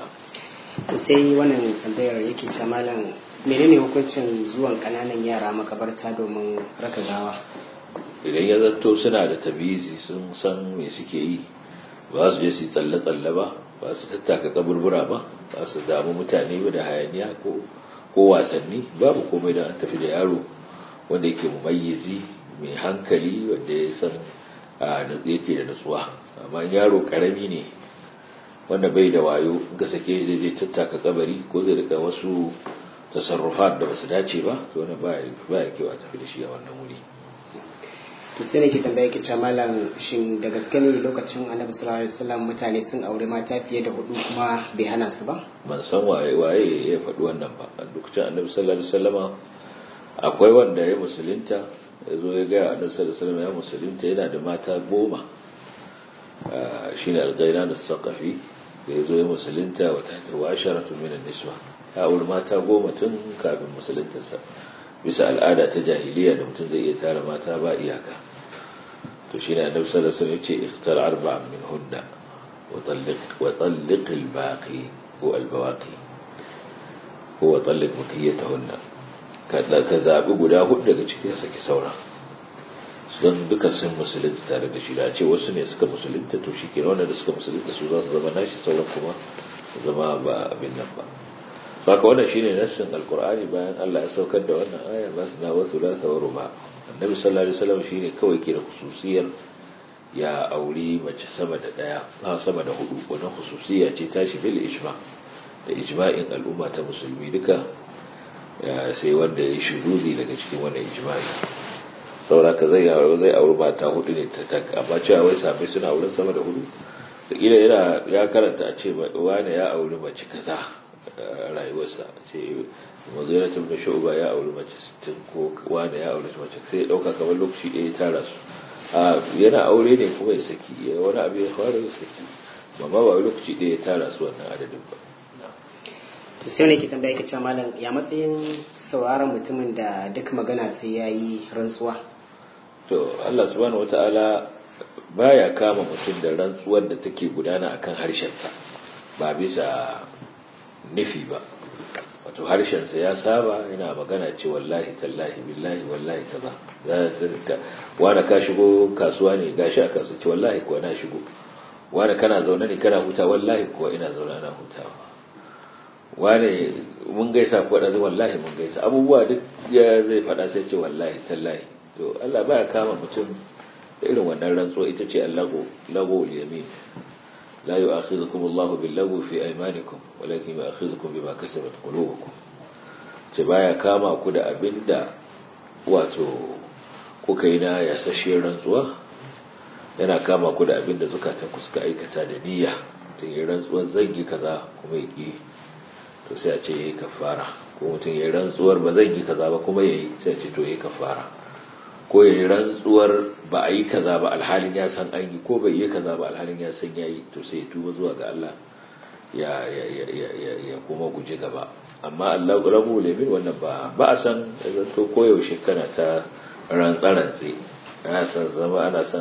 sai wannan tambayar yake ce malam menene hukuncin zuwan kananan yara makabarta domin raka gawa idan ya zanto suna da tabizi sun san me suke yi ba su je su tsalle-tsalle ba ba su tattaka kaburbura ba ba su damu mutane ba da hayaniya ko wasanni babu komai da an tafi da yaro wanda yake mumayyizi mai hankali wanda ya san yake da nutsuwa amma yaro karami ne wanda bai da wayo ga sake zai je tattaka kabari ko zai rika wasu tasarrufat da basu dace ba to wannan ba ya kewa tafi da shi a wannan wuri to sai nake tambaya ki malam shin da gaske ne lokacin annabi sallallahu alaihi wasallam mutane sun aure mata fiye da hudu kuma bai hana su ba ban san waye waye ya faɗi wannan ba a lokacin annabi sallallahu alaihi wasallama akwai wanda ya musulunta ya zo ya gaya annabi sallallahu alaihi wasallam ya musulunta yana da mata goma shine al-ghairan as-saqafi da ya zo ya musulunta wa tahta wa asharatu min an-niswa ya aure mata goma tun kafin musuluntarsa bisa al'ada ta jahiliya da mutum zai iya tara mata ba iyaka to shine annabi sallallahu alaihi wasallam yace ikhtar arba'an min hunna wa talliq wa talliq al-baqi ko al-bawaqi ko wa talliq baqiyatahunna kada ka zabi guda hudu daga cikin saki saura don duka sun musulunta tare da shi da ce wasu ne suka musulunta to shi ke wanda da suka musulunta su za su zama nashi sauran kuma zama ba abin nan ba saka wannan shine nassin alqur'ani bayan Allah ya saukar da wannan aya ba su na wasu la tawaru ba annabi sallallahu alaihi wasallam shine kawai ke da khususiyar ya auri mace sama da daya ha sama da hudu wannan khususiya ce tashi bil ijma da ijma'in al'umma ta musulmi duka sai wanda ya shududi daga cikin wannan ijma'i sauraka zai zai auri mata hudu ne ta tak amma cewa wai sabai suna auren sama da hudu da kila yana ya karanta a ce wani ya auri mace kaza rayuwarsa ce maziratun da shu'ba ya auri mace 60 ko wani ya auri mace sai ya dauka kamar lokaci ɗaya ya tara su a yana aure ne kuma ya saki wani abu ya fara ya saki amma ba lokaci ɗaya ya tara su wannan adadin ba to sai ne ke tambaya ka cewa malam ya matsayin sauraron mutumin da duk magana sai ya yi rantsuwa to Allah subhanahu wataala baya kama mutum da rantsuwar da take gudana akan harshensa ba bisa nufi ba wato harshensa ya saba yana magana ce wallahi tallahi billahi wallahi kaza za ta wani ka shigo kasuwa ne gashi a kasuwa ce wallahi kuwa na shigo wani kana zaune ne kana huta wallahi kuwa ina zaune na hutawa wane mun gaisa ko da wallahi mun gaisa abubuwa duk ya zai faɗa sai ce wallahi tallahi to Allah baya kama mutum da irin wannan rantsuwa ita ce allago lago yamin la yu'akhidhukum Allahu bil lagwi fi aymanikum walakin yu'akhidhukum bima kasabat qulubukum ce baya kama ku da abinda wato kuka yi na yasashe rantsuwa yana kama ku da abinda zukatan ku suka aikata da niyya tun yi rantsuwar zangi kaza kuma ya ki to sai a ce yayi kafara ko mutum yayi rantsuwar ba zan yi kaza ba kuma yayi sai a ce to yayi kafara ko yayi rantsuwar ba a yi kaza ba alhalin ya san an yi ko bai yi kaza ba alhalin ya san yayi to sai ya tuba zuwa ga Allah ya ya ya ya ya kuma guje gaba amma Allah rabu lemin wannan ba ba a san zanto koyaushe kana ta rantsarantse ana san zama ana san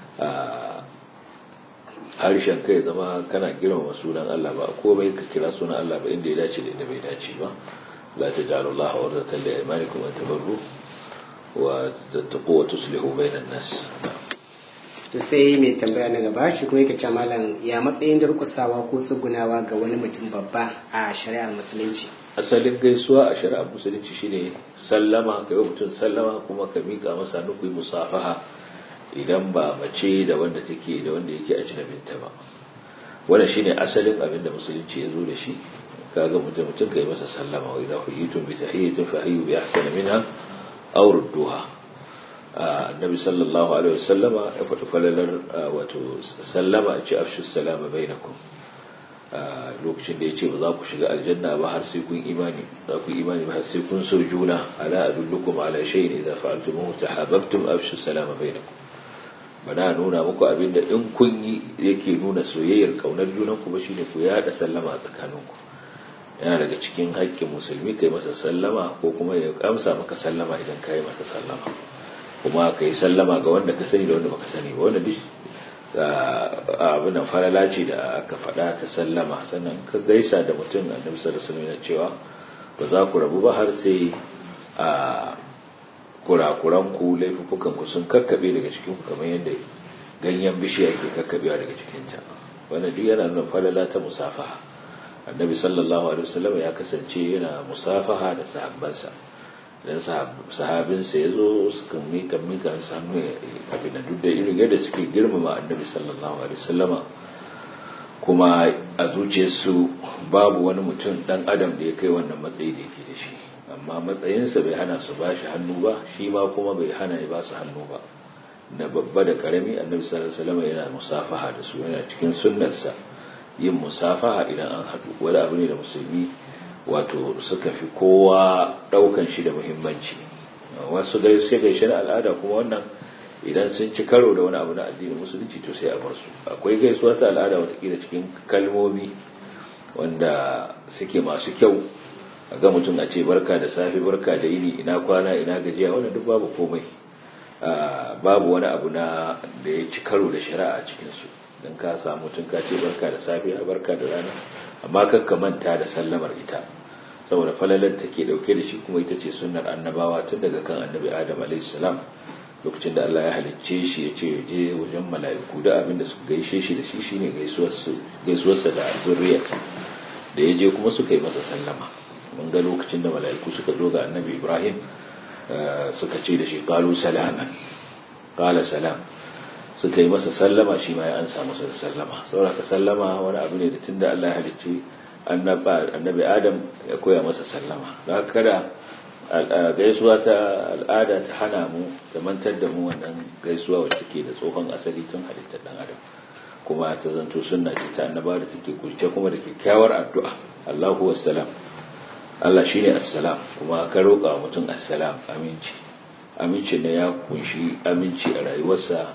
harshen kai zama kana girmama sunan Allah ba komai ka kira sunan Allah ba inda ya dace da inda bai dace ba la tajalu Allah urdatan li aymanikum an tabarru wa tattaqu wa tuslihu bainan nas to sai mai tambaya na gaba shi kuma yake cewa malam ya matsayin durkusawa ko tsugunawa ga wani mutum babba a shari'ar musulunci asalin gaisuwa a shari'ar musulunci shine sallama ka yi mutum sallama kuma ka miƙa masa nukui musafaha idan ba mace da wanda take da wanda yake ajnabinta ba wannan shine asalin abin da musulunci ya zo da shi kaga mutum mutum kai masa sallama wa idza huyitum bi tahiyyatin fa hayyu bi ahsani minha aw rudduha annabi sallallahu alaihi wasallama ya faɗi falalar wato sallama a ce afshu salama bainakum lokacin da ya ce ba za ku shiga aljanna ba har sai kun imani za ku imani ba har sai kun so juna ala adullukum ala shay'in idza fa'altumuhu tahabbtum afshu salama bainakum bana nuna muku abin da in kun yi yake nuna soyayyar kaunar junan ku ba shine ku yada sallama a tsakaninku yana daga cikin haƙƙin musulmi kai masa sallama ko kuma ya amsa maka sallama idan kai masa sallama kuma kai sallama ga wanda ka sani da wanda baka sani ba wanda duk abin nan falala ce da aka faɗa ta sallama sannan ka gaisa da mutum annabi sallallahu alaihi wasallam cewa ba za ku rabu ba har sai a kurakuran ku laifukan ku sun kakkabe daga cikin ku kamar yadda ganyen bishiya ke kakkabewa daga cikin ta wannan duk yana nuna falala ta musafaha annabi sallallahu alaihi wasallam ya kasance yana musafaha da sahabbansa dan sahabinsa ya zo suka mika mika hannu abin da duk da irin yadda suke girmama annabi sallallahu alaihi wasallama kuma a zuciyarsu babu wani mutum dan adam da ya kai wannan matsayi da yake da shi amma matsayinsa bai hana su ba shi hannu ba shi ma kuma bai hana ya ba su hannu ba na babba da karami annabi sallallahu alaihi wasallama yana musafaha da su yana cikin sunnarsa yin musafaha idan an haɗu wani abu ne da musulmi wato suka fi kowa daukan shi da muhimmanci wasu gaishe gaishe na al'ada kuma wannan idan sun ci karo da wani abu na addinin musulunci to sai a bar su akwai gaisuwa ta al'ada watakila cikin kalmomi wanda suke masu kyau a ga mutum a ce barka da safe barka da yini ina kwana ina gajiya wannan duk babu komai babu wani abu na da ya ci karo da shari'a a cikinsu don ka samu mutum ka ce barka da safe barka da rana amma kakka manta da sallamar ita saboda falalar take dauke da shi kuma ita ce sunnar annabawa tun daga kan annabi adam alaihissalam lokacin da Allah ya halicce shi ya ce je wajen mala'iku da abin da suka gaishe shi da shi shine gaisuwarsa da zurriyarsa da ya je kuma suka yi masa sallama mun ga lokacin da mala'iku suka zo ga annabi ibrahim suka ce da shi qalu salaman qala salam suka yi masa sallama shi ma ya ansa masa da sallama saboda sallama wani abu ne da tunda Allah ya halicce annabi Adam ya koya masa sallama da haka kada gaisuwa ta al'ada ta hana mu ta mantar da mu wannan gaisuwa wacce take da tsohon asali tun halittar dan adam kuma ta zanto sunna ce ta annaba da take kurce kuma da kyakkyawar addu'a Allahu wassalam Allah shine assalam kuma ka roƙa mutum assalam aminci aminci ne ya kunshi aminci a rayuwarsa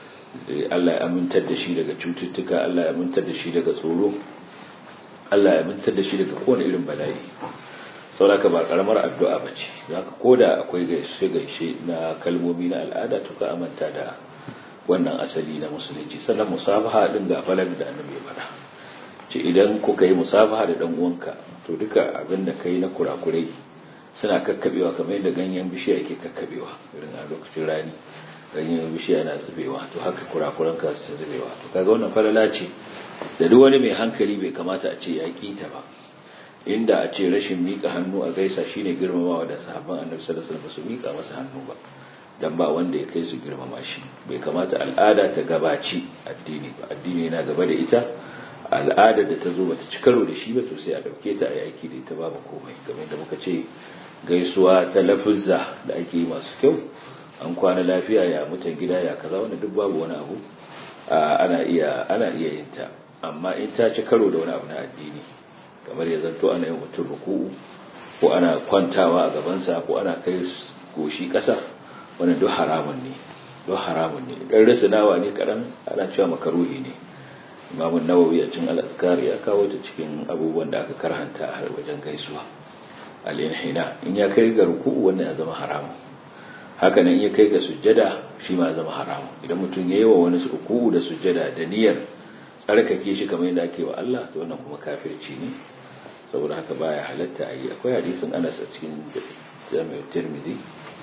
Allah ya amintar da shi daga cututtuka Allah ya amintar da shi daga tsoro Allah ya amintar da shi daga kowane irin bala'i sauraka ba karamar addu'a ba ce zaka koda akwai gaishe gaishe na kalmomi na al'ada to ka amanta da wannan asali na musulunci sannan musafaha din ga falal da annabi ya faɗa ce idan kuka yi musafaha da dan uwanka to duka abin da kai na kurakurai suna kakkabewa kamar yadda ganyen bishiya yake kakkabewa irin a lokacin rani ganyen bishiya yana zubewa to haka kurakuran ka su zubewa to kaga wannan falala ce da duk wani mai hankali bai kamata a ce ya kita ba inda a ce rashin mika hannu a gaisa shine girmamawa da sahabban annabi sallallahu alaihi wasallam su mika masa hannu ba dan ba wanda ya kai su girmama shi bai kamata al'ada ta gabaci addini ba addini yana gaba da ita al'adar da ta zo bata ci karo da shi ba to sai a dauke ta a yaki da ita babu komai kamar da muka ce gaisuwa ta lafuzza da ake yi masu kyau an kwana lafiya ya mutan gida ya kaza wanda duk babu wani abu ana iya ana iya yin ta amma in ta ci karo da wani abu na addini kamar ya zanto ana yin mutum ruku'u ko ana kwantawa a gabansa ko ana kai goshi ƙasa wannan duk haramun ne duk haramun ne dan risinawa ne kadan ana cewa makaruhi ne Imam Nawawi a cikin al-Azkar ya kawo ta cikin abubuwan da aka karhanta a wajen gaisuwa al-inhina in ya kai ga ruku'u wannan ya zama haramun haka nan in ya kai ga sujjada shi ma ya zama haramun idan mutum ya yi wa wani ruku'u da sujjada da niyyar tsarkake shi kamar yadda ake wa Allah to wannan kuma kafirci ne saboda haka baya halatta a yi akwai hadisin Anas a cikin Jami'ut Tirmidhi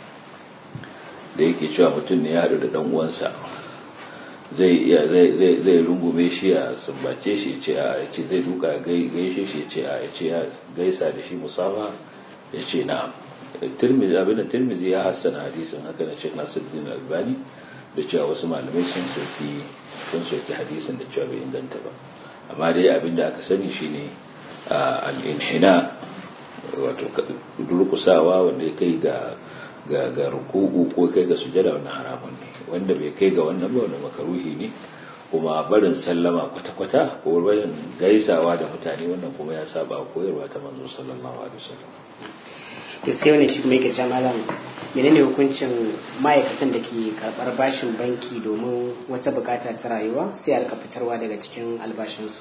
da yake cewa mutum ne ya haɗu da ɗan uwansa zai iya zai zai zai rungume shi ya sumbace shi ce a ce zai duka gaishe shi ce a ce ya gaisa da shi musafa ya ce na'am tirmizi abin da tirmizi ya hassana hadisin haka na Sheikh Nasiruddin Albani da cewa wasu malamai sun soki sun soki hadisin da cewa bai inganta ba amma dai abin da aka sani shine al-inhina wato durkusawa wanda ya kai ga ga ga ruku'u ko kai ga sujada wannan haramun ne wanda bai kai ga wannan ba wannan makaruhi ne kuma barin sallama kwata-kwata ko barin gaisawa da mutane wannan kuma ya saba koyarwa ta manzo sallallahu alaihi wasallam sai wani shi mai gaja malam menene hukuncin ma'aikatan da ke karɓar bashin banki domin wata bukata ta rayuwa sai a rika fitarwa daga cikin albashinsu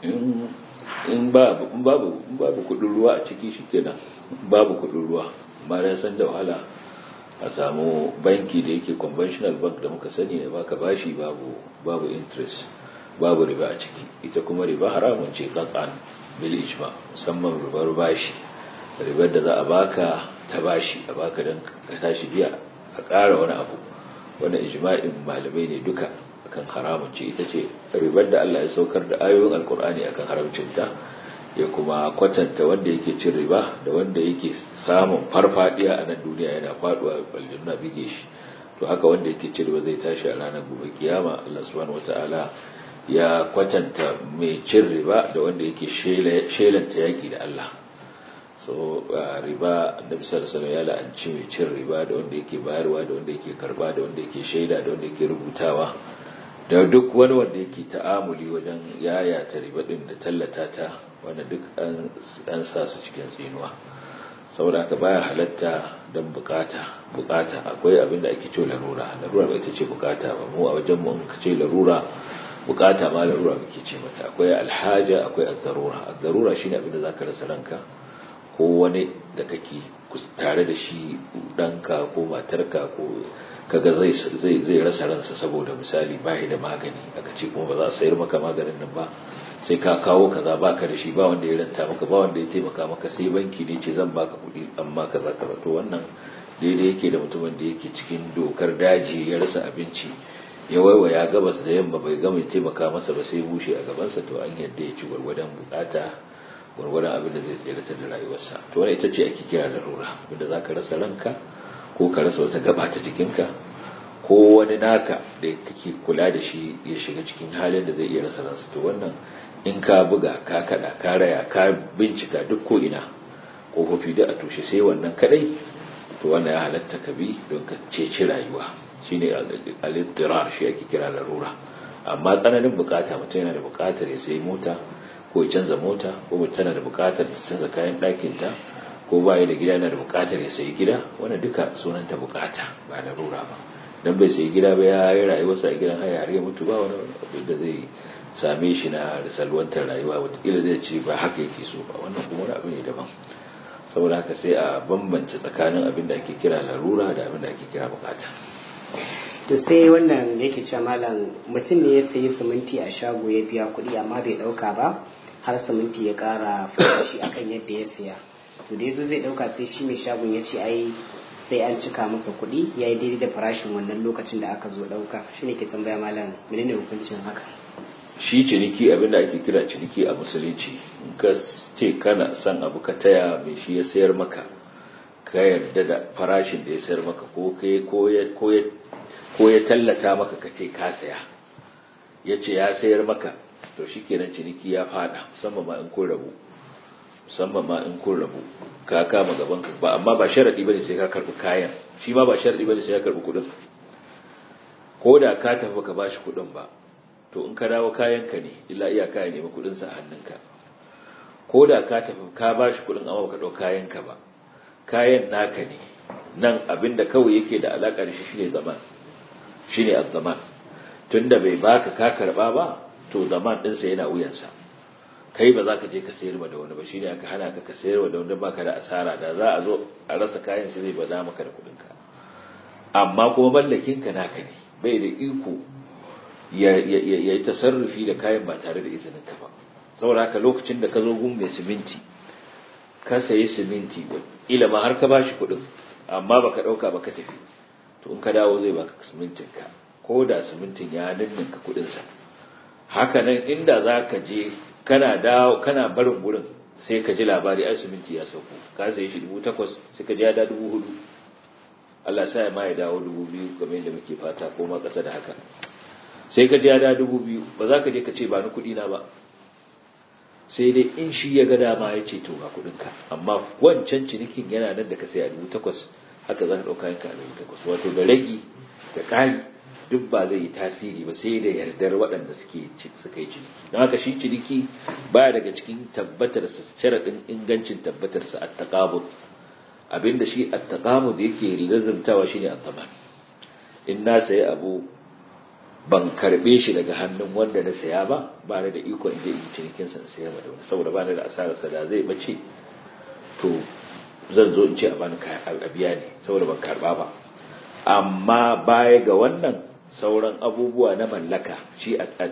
in babu babu kudin ruwa a ciki shikenan babu kudin ruwa ba da san da wahala a samu banki da yake conventional bank da muka sani da baka bashi babu babu interest babu riba a ciki ita kuma riba haramun ce qat'an bil ijma musamman ribar bashi ribar da za a baka ta bashi a baka dan ka tashi biya a ƙara wani abu wannan ijma'in malamai ne duka akan haramun ce ita ce ribar da Allah ya saukar da ayoyin alkur'ani akan haramcinta ya kuma kwatanta wanda yake cin riba da wanda yake samun farfadiya a nan duniya yana faduwa aljanna bige shi to haka wanda yake cin riba zai tashi a ranar gobe kiyama Allah subhanahu wataala ya kwatanta mai cin riba da wanda yake shelanta yaki da Allah so riba da misal sallallahu ya la'anci mai cin riba da wanda yake bayarwa da wanda yake karba da wanda yake shaida da wanda yake rubutawa da duk wani wanda yake ta'amuli wajen yaya ta riba din da tallata ta wanda duk an sa su cikin tsinuwa saboda haka baya halatta don bukata bukata akwai abin da ake ce larura larura bai ta ce bukata ba mu a wajen mu ka ce larura bukata ma larura muke ce mata akwai alhaja akwai ad-darura ad-darura shine abin da zaka rasa ranka ko wani da kake tare da shi danka ko matarka ko kaga zai zai zai rasa ransa saboda misali bai da magani aka ce kuma ba za a sayar maka maganin nan ba sai ka kawo kaza baka da shi ba wanda ya ranta maka ba wanda ya taimaka maka sai banki ne ce zan baka kuɗi amma kaza kaza to wannan daidai yake da mutumin da yake cikin dokar daji ya rasa abinci ya waiwaya gabas da yamma bai gama ya taimaka masa ba sai bushe a gabansa to an yadda ya ci gwargwadon bukata gwargwadon abin da zai tsere da rayuwarsa to wani ita ce ake kira larura abinda za ka rasa ranka ko ka rasa wata gaba ta jikinka ko wani naka da kake kula da shi ya shiga cikin halin da zai iya rasa ransa to wannan in ka buga ka kada ka raya ka bincika duk ko ina kofofi da a tushe sai wannan kadai to wannan ya halatta ka bi don ka ceci rayuwa shine al-iddirar shi ake kira larura amma tsananin bukata mutum yana da bukatar ya sayi mota ko ya canza mota ko mutum tana da bukatar ta canza kayan ɗakinta ko ba da gida yana da bukatar ya sayi gida wannan duka sunanta bukata ba larura ba dan bai sayi gida ba ya yi rayuwarsa a gidan haya har ya mutu ba wani abu da zai same shi na salwantar rayuwa wataƙila zai ce ba haka yake so ba wannan kuma wani abu ne daban saboda haka sai a bambance tsakanin abin da ake kira larura da abin da ake kira bukata to sai wannan yake cewa malam mutum ne ya sayi siminti a shago ya biya kuɗi amma bai ɗauka ba har siminti ya ƙara farashi akan yadda ya siya to da yazo zai ɗauka sai shi mai shagon ya ce ai sai an cika masa kuɗi ya yi daidai da farashin wannan lokacin da aka zo ɗauka shi ne ke tambaya malam menene hukuncin haka shi ciniki abin da ake kira ciniki a musulunci in ka ce kana son abu ka taya mai shi ya sayar maka ka yarda da farashin da ya sayar maka ko ya tallata maka ka ce ka saya ya ce ya sayar maka to shi kenan ciniki ya fada musamman ma in kun rabu musamman ma in kun rabu ka kama gaban ka ba amma ba sharadi bane sai ka karbi kayan shi ma ba sharadi bane sai ka karbi kudin ko da ka tafi ka bashi kudin ba to in ka dawo kayan ka ne illa iya kayan ne kudin sa hannunka ko da ka tafi ka bashi kudin amma baka dau kayan ka ba kayan naka ne nan abinda kawai yake da alaka da shi shine zaman shine az-zaman tunda bai baka ka karba ba to zaman din sa yana wuyansa kai ba za ka je ka sayar da wani ba shine aka hana ka ka sayar da wanda baka da asara da za a zo a rasa kayan shi zai bada maka da kudin ka amma kuma mallakin ka naka ne bai da iko ya yi tasarrufi da kayan ba tare da izinin ka ba saboda haka lokacin da ka zo gun mai siminti ka sayi siminti ila ma har ka bashi kuɗin amma baka ɗauka ba ka tafi to in ka dawo zai baka simintin ka ko da simintin ya ninninka kuɗin sa haka nan inda za ka je kana dawo kana barin gurin sai ka ji labari ai siminti ya sauko ka sayi shi dubu takwas sai ka ji ya da dubu hudu Allah sa ya ma ya dawo dubu biyu kamar yadda muke fata ko ma ƙasa da haka sai ka ji ya da dubu biyu ba za ka je ka ce ba ni kuɗi na ba sai dai in shi ya ga dama ya ce to ga kuɗinka amma wancan cinikin yana nan da ka sai a dubu takwas haka za ka ɗauka yanka a dubu takwas wato da ragi da ƙari duk ba zai yi tasiri ba sai da yardar waɗanda suke suka yi ciniki don haka shi ciniki baya daga cikin tabbatarsa sharaɗin ingancin tabbatarsa a taƙabut abinda shi a taƙamud yake lazumtawa shine a taman in na sayi abu ban karɓe shi daga hannun wanda na saya ba ba da iko in je in cinikin sa sayar da wani saboda ba da asararsa da zai bace to zan zo in ce a bani a biya ne saboda ban karɓa ba amma baya ga wannan sauran abubuwa na mallaka shi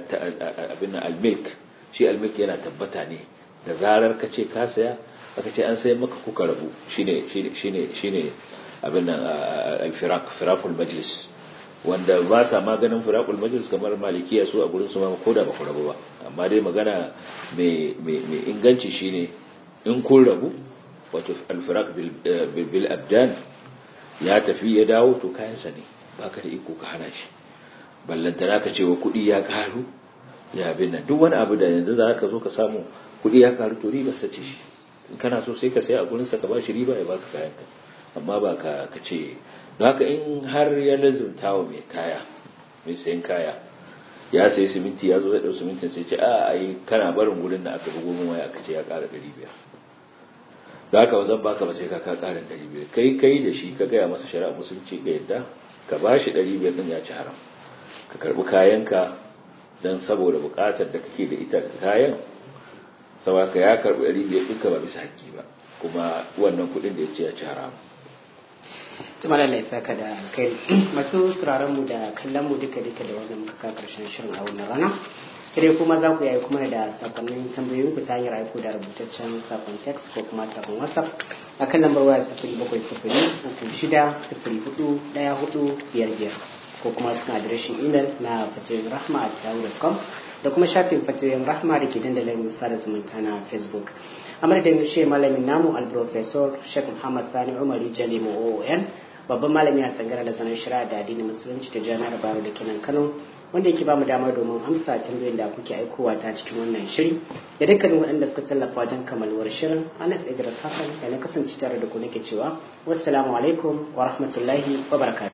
abin almilk shi almilk yana tabbata ne da zarar ka ce ka saya aka ce an sai maka kuka rabu shine shine shine abin nan alfirak firakul majlis wanda ba sa maganin firakul majlis kamar malikiya su a gurin su ma ko da ba ku rabu ba amma dai magana mai mai inganci shine in kun rabu wato alfirak bil abdan ya tafi ya dawo to kayansa ne baka da iko ka hana shi ballantana ka ce wa kuɗi ya karu ya bin nan duk wani abu da yanzu za ka zo ka samu kuɗi ya karu to riba sace shi in kana so sai ka sai a gurin sa ka bashi riba ya baka kayan ka amma ba ka ka ce don haka in har ya lazumta wa mai kaya mai sayan kaya ya sayi siminti ya zo zai ɗau simintin sai ce a ai kana barin gurin da aka bugo min waya aka ce ya ƙara ɗari biyar da haka ba zan baka ba sai ka ka ƙarin ɗari biyar kai kai da shi ka gaya masa shari'a musulunci ka yadda ka bashi ɗari biyar ɗin ya ci haram ka karbi kayanka don saboda bukatar da kake da ita kayan saboda ya karbi ɗari biyar ɗinka ba bisa haƙƙi ba kuma wannan kuɗin da ya ce ya ci haramu tuma da laisa ka da kai masu sauraron mu da kallon mu duka duka da wannan muka karshen shirin a wannan rana sai kuma za ku yi kuma da sakonnin tambayoyin ku ta hanyar aiko da rubutaccen sakon text ko kuma sakon whatsapp a kan lambar waya sifiri bakwai sifiri uku shida sifiri hudu ɗaya hudu biyar biyar ko kuma cikin adireshin imel na fatoyin rahma a yahoo.com da kuma shafin fatoyin rahma da ke dandalin sada zumunta na facebook a madadin shi malamin namu al-professor sheikh muhammad sani umari jalimo oon babban malami a tsangara da sanar shari'a da addinin musulunci ta jami'ar bayero da kenan kano wanda yake ba mu damar domin amsa tambayoyin da kuke aikowa ta cikin wannan shiri da dukkanin waɗanda suka tallafa wajen kamaluwar shirin anas idris hassan da na kasance tare da ku nake cewa wassalamu alaikum wa rahmatullahi wa barakatuh